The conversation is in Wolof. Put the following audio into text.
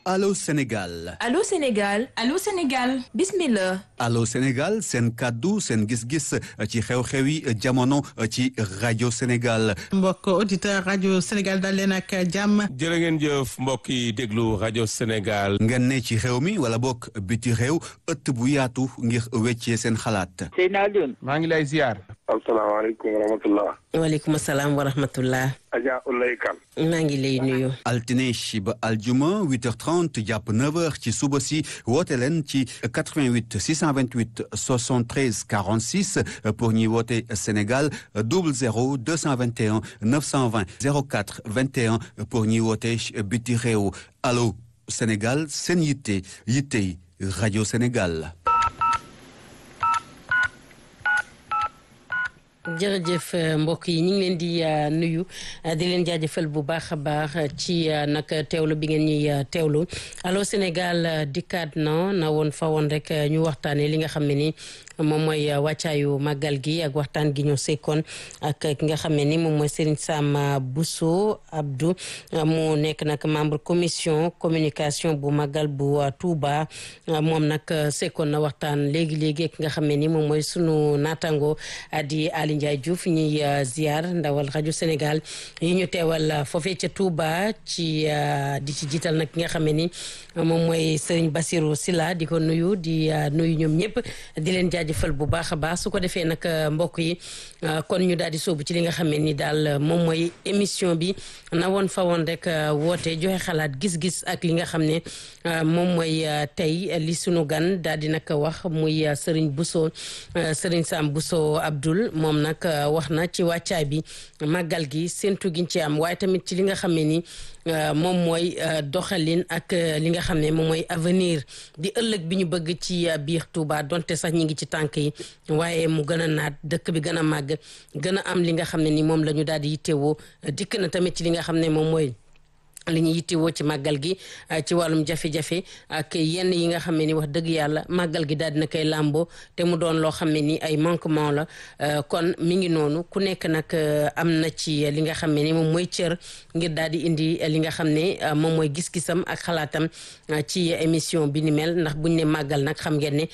Allô Sénégal Allô Sénégal Allô Sénégal bismillah Allô Sénégal seen kàddu seen gis-gis ci xew-xew yi jamono ci rajo Sénégal mbokk auditeur rajo Sénégal dal leen ak jàmm jërë ngeen jëf mbokk yi déglu rajo Sénégal ngeen ne ci xew mi wala bokk biti réew ëtt bu yaatu ngir weccee seen xalaat Seydina Alioune maa ngi lay ziar asalaamaaleykum wa rahmatullah waaleykum salaam wa rahmatullah Adja Ulay Kan maa ngi lay nuyu altine ba aljuma 8h30 jàpp 9h ci suba si woote leen ci 88 628 73 46 pour ñuy woote Sénégal 00 221 920 04 21 pour ñuy woote biti réew allo Sénégal seen yitte yittey rajo Sénégal. jërëjëf mbokk yi ñu ngi leen di nuyu di leen jaajëfal bu baax a baax ci nag teewlu bi ngeen ñuy teewlu allo Sénégal dikkaat na na woon fa woon rek ñu waxtaanee li nga xam ne ni moom mooy wàccaayu màggal gi ak waxtaan gi ñu sekkoon ak ki nga xam ne ni moom mooy Serigne Sam Bousso Abdou mu nekk nag membre commission communication bu màggal bu Touba moom nag sekkoon na waxtaan léegi léegi ki nga xam ne ni moom mooy sunu naataango di Ali Ndiaye Diouf ñuy ziar ndawal rajo Sénégal yi ñu teewal foofee ca Touba ci di ci jiital nag ki nga xam ne ni moom mooy Serigne Bassirou Silla di ko nuyu di nuyu ñoom ñëpp di leen jaajëfal bu baax a baax su ko defee nag mbokk yi kon ñu daal di sóobu ci li nga xam ne ni daal moom mooy émission bi na woon fa woon rek woote joxe xalaat gis-gis ak li nga xam ne moom mooy tey li sunu gan daal di nag wax muy Serigne Bousso Serigne Sam Bousso Abdoul moom nag wax na ci wàccaay bi màggal gi séntu giñ ci am waaye tamit ci li nga xam ne ni moom mooy doxalin ak li nga xam ne moom mooy avenir di ëllëg bi ñu bëgg ci biir Touba donte sax ñi ngi ci tànk yi waaye mu gën a naat dëkk bi gën a màgg gën a am li nga xam ne ni moom la ñu daal di yittewoo dikk na tamit ci li nga xam ne moom mooy li ñu yittewoo ci màggal gi ci wàllum jafe-jafe ak yenn yi nga xam ne ni wax dëgg yàlla màggal gi daal dina koy làmboo te mu doon loo xam ne ni ay manquement la kon mi ngi noonu ku nekk nag am na ci li nga xam ne ni moom mooy cër ngir daal di indi li nga xam ne moom mooy gis-gisam ak xalaatam ci émission bi ni mel ndax buñ ne màggal nag xam ngeen ne